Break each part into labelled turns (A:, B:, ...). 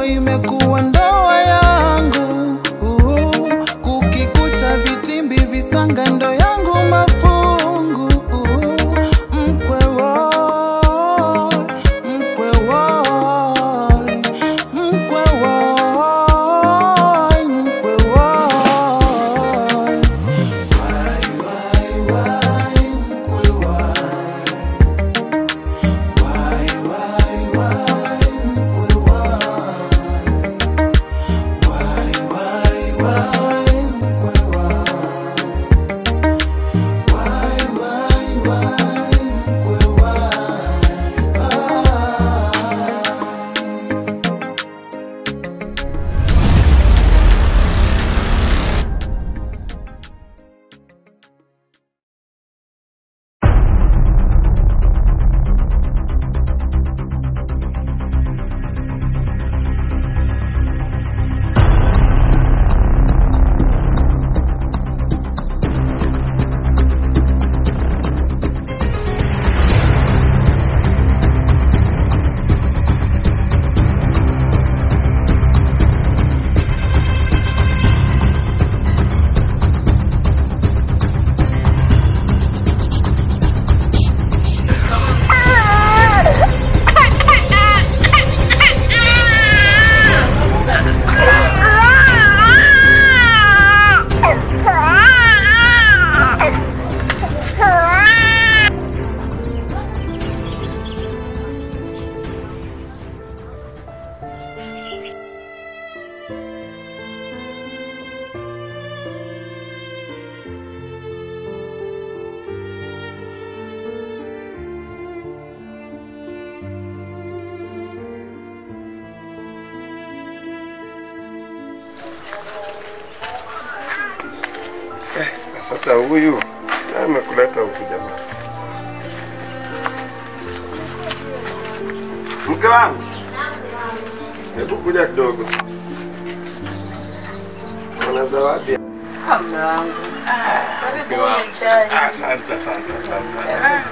A: imekuwa ndoa yangu uh, kukikucha vitimbi visanga ndo yangu mafungu uh, mkwe woi, mkwe woi, mkwe woi, mkwe woi. Wai, wai, wai, mkwe wai. Wai, wai, wai, mkwe wai. Wai, wai, wai, mkwe wai. Wai, wai, wai, mkwe wai. Ah.
B: Na sasa huyu na amekuleta huku jamaa. Mke wangu, hebu kuja kidogo. Kuna zawadi.
C: Mume wangu.
B: Mke
C: Karibu
B: wangu.
C: unywe chai.
B: Asante, asante, asante.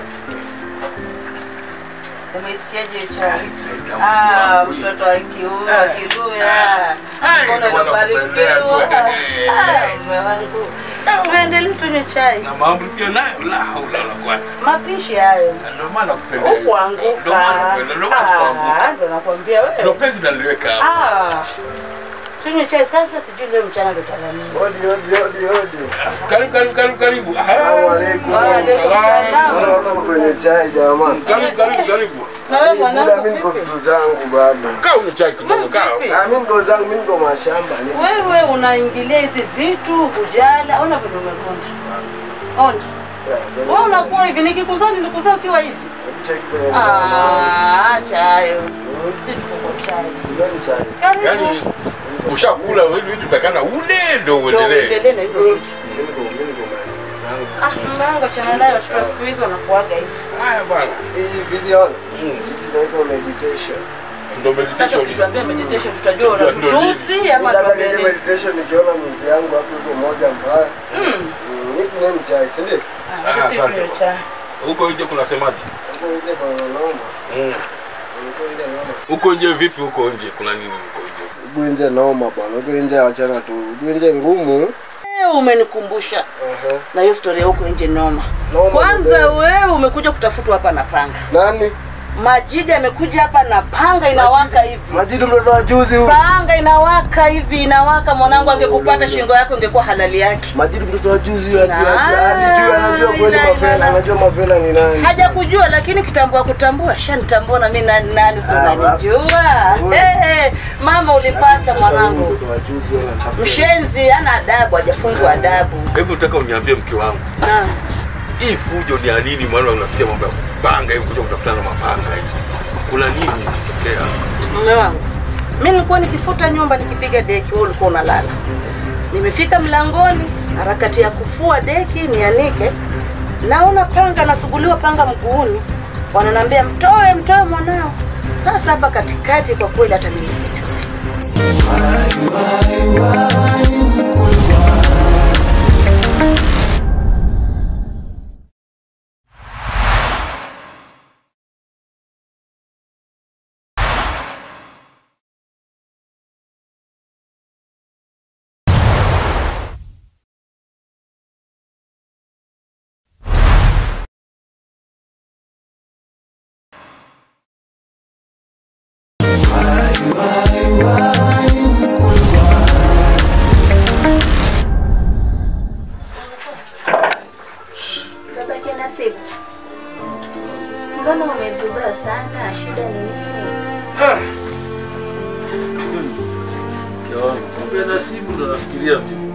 C: Umesikiaje chai?
B: tamu
C: Ah,
B: wangu hii.
C: mtoto wa kiume wa kiluya.
B: Ai,
C: Mbona
B: mbona kupendea
C: unabarikiwa?
B: tu.
C: Ah, mume wangu. Tuendelee tunywe chai.
D: na mambo pia nayo la haula wala quwata.
C: Mapishi hayo.
D: Ndio maana kupenda hiyo.
C: Ukuanguka.
D: Ndio maana kupenda, ndio maana kuanguka.
C: Ah, Ndio nakwambia
D: Ndio
C: wewe.
D: penzi naliweka hapo.
C: Ah. Tunywe chai sasa, sijui leo mchana ndo tala nini.
B: Hodi, hodi, hodi, hodi.
D: Karibu karibu karibu karibu.
B: Assalamu alaikum.
C: Wa alaikum salaam.
B: Naona uko kwenye chai jamaa.
D: Karibu karibu karibu.
C: Na wewe
B: Muda
C: mwanangu
B: mimi niko
C: vipi?
B: vitu zangu bado.
D: Kaa unywe chai kidogo kaa.
C: Vipi?
B: Ah, mimi niko zangu, mimi niko mashamba. Ni-
C: Wewe unaingilia hizi vitu hujala, ona vile umegonja. Ona. Wewe unakuwa hivi, nikikuzaa nilikuzaa ukiwa hivi.
B: Check kwenye mkono.
C: Ah, acha hayo. Si tuko kwa chai.
B: Nani chai?
C: Karibu.
D: Yaani ushakula wewe vitu takana ule ndio
C: Ndio
D: uendelee.
C: uendelee na hizo vitu.
B: Mimi niko mimi niko mali zangu.
C: Ah, mlango achana nayo, watoto wa siku hizi wanakuaga hivi.
D: Haya bwana.
B: Hii vision.
D: Mm.
B: Hizi zinaitwa meditation.
D: Ndio
C: Sasa
D: meditation.
C: ukituambia meditation tutajua
D: Ndio, ndio,
C: unatutusi ama
B: Nataka
C: tuambie
B: nije
C: nini?
B: meditation nikiona mvi yangu hapo iko moja mbaya.
C: Mm.
B: Mm, Hiki nini chai, si ndio?
C: Ah, sisi
D: asante.
C: tunywe chai.
D: Huko nje kunasemaje?
B: Huko ile bananoma.
D: Mm.
B: Huko ile noma.
D: Huko nje vipi huko nje? Kuna nini huko nje?
B: Huko nje noma bwana. Huko nje wachana tu. Huko nje ngumu.
C: Eh, Umenikumbusha
B: Aha.
C: na hiyo story ya huko nje noma.
B: Noma
C: Kwanza
B: ndio.
C: wewe umekuja kutafutwa hapa na panga.
B: Nani?
C: Majidi amekuja hapa na panga inawaka hivi.
B: Majidi mtoto wa juzi huyu.
C: Panga inawaka hivi inawaka, mwanangu, angekupata shingo yako ingekuwa halali yake.
B: Majidi mtoto wa juzi huyu
C: Na-
B: ajua alijua anajua kweli
C: ila-
B: mapela,
C: ila-
B: anajua mapela ni nani.
C: Haja kujua lakini kitambua kutambua, shanitambua na mimi nani nani, si
B: Ah,
C: unanijua.
B: wa-
C: Eh, eh, mama ulipata
B: Sasa
C: mwanangu.
B: huyu mtoto wa juzi huyu anatafuta.
C: Mshenzi ana adabu, hajafungwa adabu.
D: Hebu nataka uniambie mke wangu.
C: Na
D: Hii fujo ni ya nini? Maana unasikia mambo ya kupanga hivi kuja kutafutana na mapanga hivi. Kuna nini kutokea?
C: mume wangu, mimi nilikuwa nikifuta nyumba nikipiga deki, wewe ulikuwa unalala. Nimefika mlangoni, harakati ya kufua deki nianike, naona panga nasuguliwa panga mguuni, wananiambia mtoe, mtoe mwanao. Sasa hapa katikati, kwa kweli hata mimi sijui.
A: Wai, wai, wai,
E: wangu. Kumbe nasibu ndo nafikiria mimi.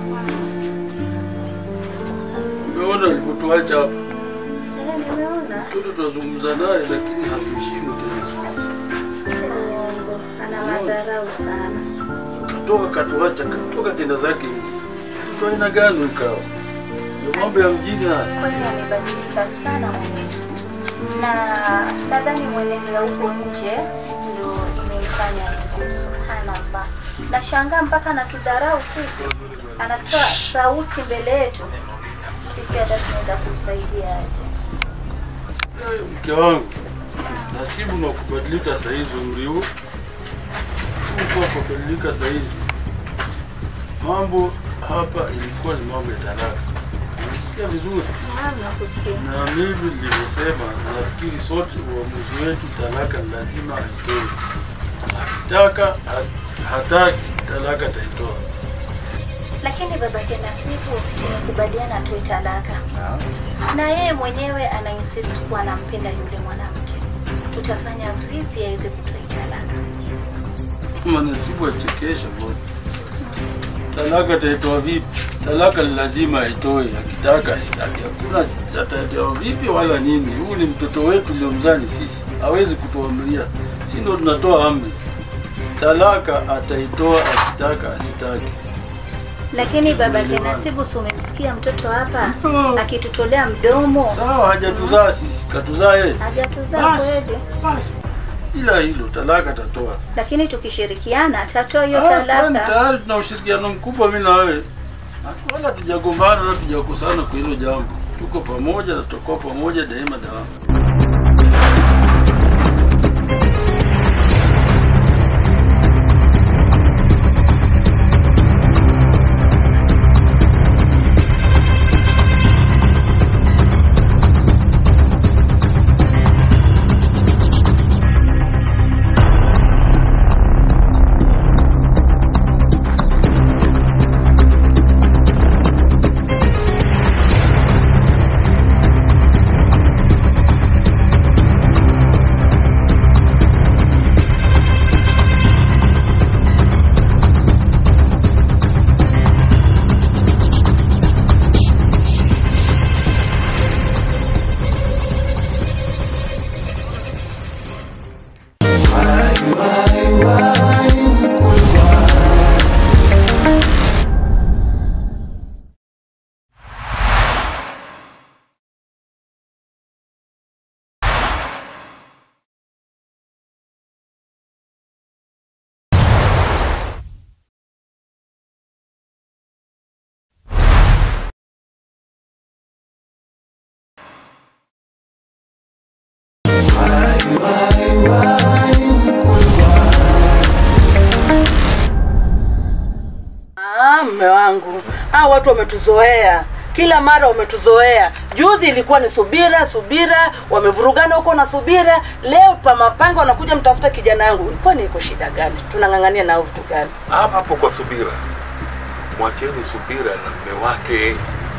E: Umeona alivyotuacha hapa.
F: Eh, nimeona.
E: Mtoto tunazungumza naye lakini hatuheshimu tena siku hizi.
F: Si uongo. Ana madharau sana.
E: Katoka katuacha, katoka kenda zake. Mtoto aina gani ukawa? Ndio mambo ya mjini haya.
F: Kweli amebadilika sana mwenetu, na nadhani mwenendo ya huko nje ndo imemfanya hivyo. Subhanallah, nashangaa mpaka anatudharau sisi, anatoa sauti mbele yetu, sisi hata tunaweza kumsaidia aje?
E: Mke wangu, nasibu na kubadilika saizi umri huu. Uso wa kubadilika saizi. Mambo hapa ilikuwa ni mambo ya talaka. Unasikia vizuri?
F: Naam, nakusikia.
E: Na mimi nilivyosema, nafikiri sote uamuzi wetu, talaka ni lazima aitoe. Akitaka ha- hataki, talaka ataitoa.
F: Lakini babake Nasibu tumekubaliana atoe talaka, na yeye mwenyewe ana insist kuwa anampenda yule mwanamke. Tutafanya vipi aweze kutoa hii talaka?
E: Manasibu achekesha bwana. Talaka ataitoa vipi? Talaka ni lazima aitoe, akitaka asitaki. Hakuna ataitoa vipi wala nini. Huu ni mtoto wetu uliomzani sisi, hawezi kutuamria. Si ndo tunatoa amri. Talaka ataitoa akitaka asitaki.
F: Lakini babake
E: Tumeelewana.
F: Nasibu, si umemsikia mtoto hapa
E: Oh.
F: akitutolea mdomo?
E: Sawa, hajatuzaa sisi, katuzaa yeye.
F: Hajatuzaa
E: Basi,
F: kweli,
E: basi. Ila hilo talaka atatoa.
F: lakini tukishirikiana atatoa hiyo
E: Ah, kwani
F: talaka.
E: tayari tuna ushirikiano mkubwa mimi na wewe. Hatu- Wala tujagombana wala tujakosana kwa hilo jambo. Tuko pamoja na tutakuwa pamoja daima daima.
C: Ah, mme wangu, hao watu wametuzoea, kila mara wametuzoea. Juzi ilikuwa ni subira subira, wamevurugana huko na subira. Leo pa mapanga wanakuja mtafuta kijana yangu. Ilikuwa ni iko shida gani? Tunang'ang'ania nao vitu gani?
D: Hapa hapo kwa Subira, mwacheni Subira na mme wake.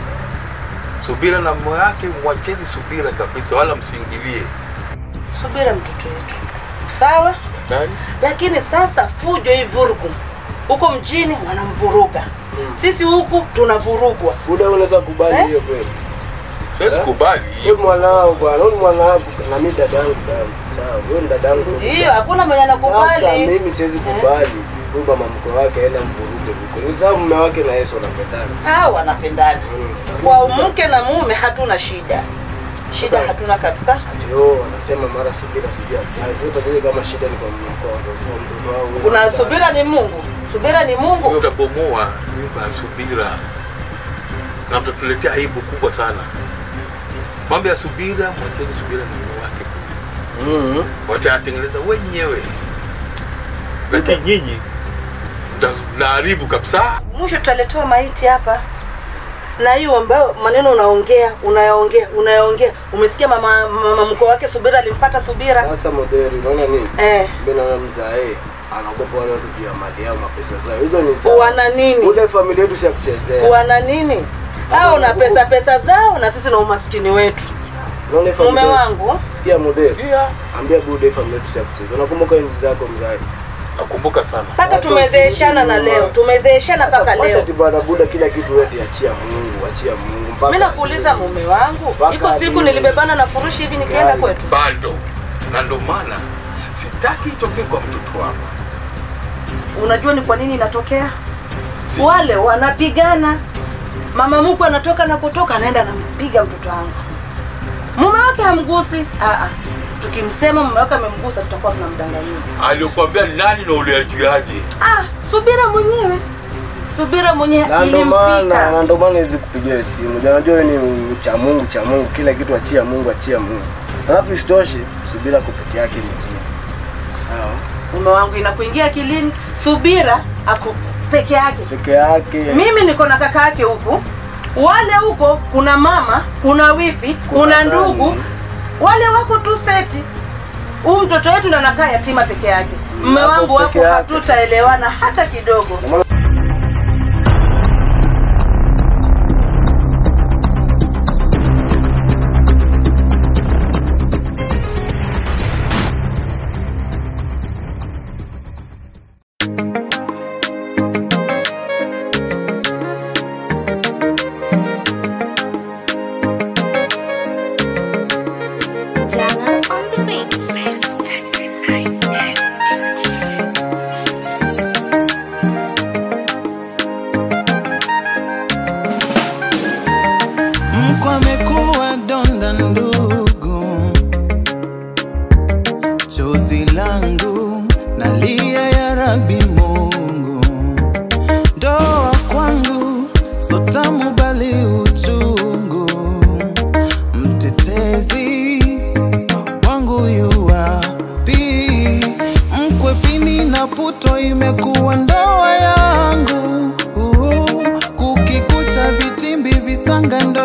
D: Subira na mme wake, mwacheni Subira kabisa, wala msiingilie.
C: Subira mtoto wetu, sawa.
D: Nani?
C: Lakini sasa fujo hii vurugu huko mjini wanamvuruga, sisi huku tunavurugwa.
B: Buda, unaweza kubali
C: Eh?
B: hiyo kweli?
D: Siwezi
B: Eh?
D: kubali
B: Wewe
D: hiyo.
B: mwanao bwana, wewe ni mwanao na mimi dadangu damu. Sawa, wewe ni dadangu.
C: Ndiyo, hakuna mwenye
B: Sasa
C: anakubali.
B: mimi siwezi kubali huyu mama mkwe wake aenda mvuruge huko. Ni sababu mume wake na Yesu wanapendana.
C: Hao wanapendana.
B: Mm.
C: Kwa
B: Sasa-
C: mke na mume hatuna shida, shida
B: Sasa-
C: hatuna kabisa.
B: Ndio wanasema mara subira sijui sasa tujue kama shida ni kwa m- kwa watoto wa mtoto wao. wewe.
C: Kuna
B: Sasa-
C: subira ni Mungu, subira ni
D: Wewe
C: Mungu.
D: utabomoa nyumba ya Subira na mtatuletea aibu kubwa sana. Mambo ya Subira, mwacheni Subira na mme wake,
B: Mhm.
D: watayatengeneza wenyewe, lakini nyinyi mta- mnaharibu kabisa.
C: Mwisho tutaletewa maiti hapa na hiyo ambayo maneno unaongea unayaongea unayaongea. Umesikia mama mama mkwe wake Subira alimfuata Subira
B: Sasa moderi unaona nini?
C: eh,
B: Mimi naona mzae anaogopa wale watu juu ya mali yao, mapesa zao. Hizo ni sawa.
C: wana nini
B: Ule familia yetu si ya kuchezea.
C: wana nini? Hao na pesa pesa zao na sisi na umaskini wetu.
B: Unaona hii
C: Mume
B: familia-
C: wangu
B: Sikia moderi.
D: Sikia,
B: Ambia bude familia yetu si ya kuchezea. Unakumbuka enzi zako mzae?
D: nakumbuka sana
C: mpaka tumezeeshana na leo tumezeeshana mpaka leo
B: ati bwana buda kila kitu wewe achia Mungu, achia Mungu mpaka
C: mi nakuuliza mume wangu
B: Mpaka
C: iko siku
B: hadi-
C: nilibebana na furushi hivi nikienda
B: Gari.
C: kwetu
D: bado na ndo maana sitaki itokee kwa mtoto wako
C: unajua ni kwa nini inatokea
D: Si-
C: wale wanapigana mama mkwe anatoka na kutoka anaenda anampiga mtoto wangu mume wake hamgusi Aa, tukimsema mume wake amemgusa tutakuwa tunamdanganyia
D: aliyokuambia nani na uliajuaje
C: ah, subira mwenyewe subira mwenyewe
B: na ndo maana
C: ilimfika
B: na ndo maana hizi kupigia simu. Ndio Unajua wewe ni cha Mungu, cha Mungu, kila kitu achia Mungu, achia Mungu. Alafu isitoshe subira kwa peke yake ni njia. Sawa?
C: mume wangu inakuingia akilini subira ako peke yake
B: Peke yake.
C: mimi niko na kaka yake huku wale huko kuna mama kuna wifi kuna,
B: Kuna
C: ndugu
B: nani?
C: wale wako tu seti huu mtoto wetu ndo anakaa yatima peke yake mme
B: Hapo
C: wangu
B: peke
C: wako
B: yake.
C: hatutaelewana hata kidogo
B: Ndio maana
G: Dana on the beats.
A: Mkwe amekuwa donda ndugu, chozi langu nalia ya Rabi Mungu, ndoa kwangu so tamu bali uchungu, mtetezi wangu yu wapi? Mkwe pini na puto imekuwa ndoa yangu, kukikucha vitimbi visanga ndo